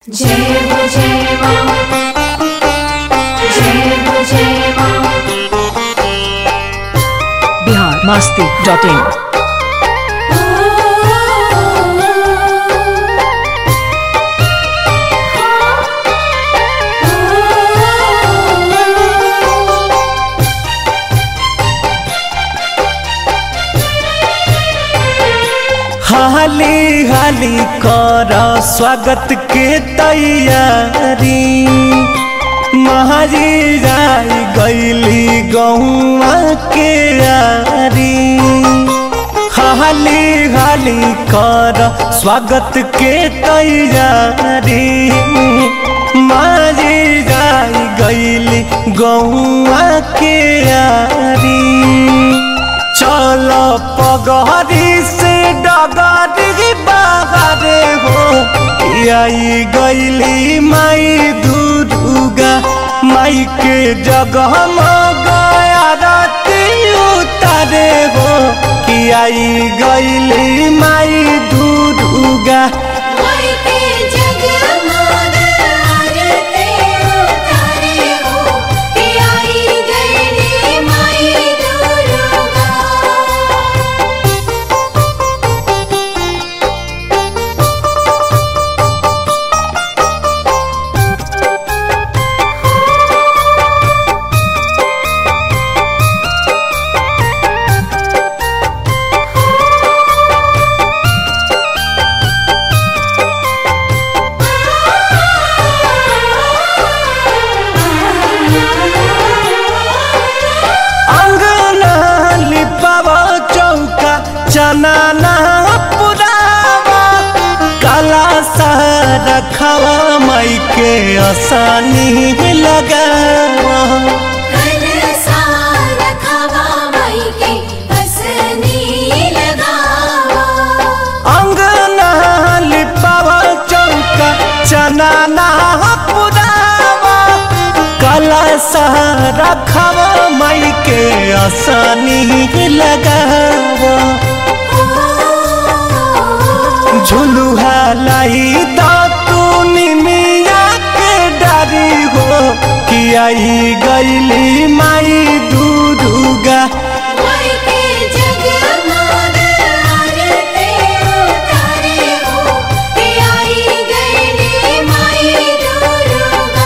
जय हो जय माँ जय हो जय माँ बिहार मस्ती डॉट इन हाली हाली कर स्वागत के तैयारी महारी जाई गईली गौआ के यारी हाली हाली कर स्वागत के तैयारी मारी जाई गईली गौआ के यारी चल पगहरी से डगरी बाहरे हो आई गईली माई दुर्गा माई के जगह गया राती उतारे हो कि आई गईली माई दुर्गा माई के जगमग आरती उतारे हो कि आई गईली माई दुर्गा अंगना लिपाव चौका चना ना पुरावा काला सारा खावा माई के आसानी लगावा कल सारा खावा माई के हसनी लगावा अंगना लिपाव चौका चना ना पुरावा काला सारा खावा माई के आसानी लगावा झुलुहा लाई दातू निमिया के डारी हो कि आई गईली माई दुर्गा माई के जगमग आरती उतारे हो कि आई गईली माई दुर्गा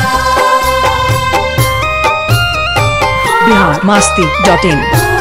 बिहार मस्ती डॉट इन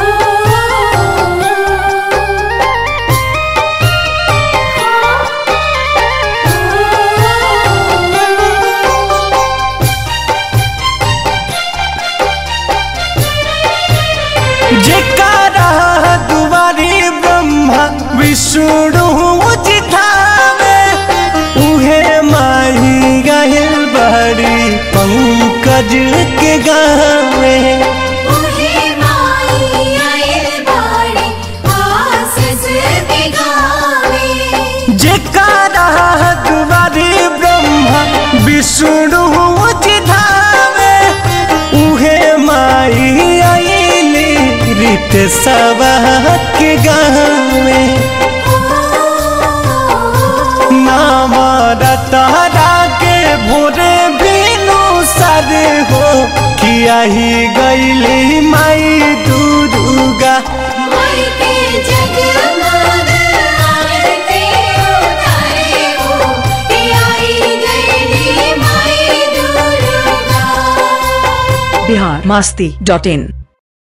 जेकारा दुआरी ब्रह्मा विष्णु जिठावे उहे माही गहिल बड़ी पंकज के गावे उहे माई आइल बाड़ी आसस के गावे जेकारा दुआरी ब्रह्मा विष्णु जिधावे उहे माई आईली रीत के गावे नाम रतहरा के भोरे बिनु सर हो कि आई गईली माई दुर्गा माई के जगमग आरती उतारे हो कि आई गईली माई दुर्गा बिहार मस्ती डॉट इन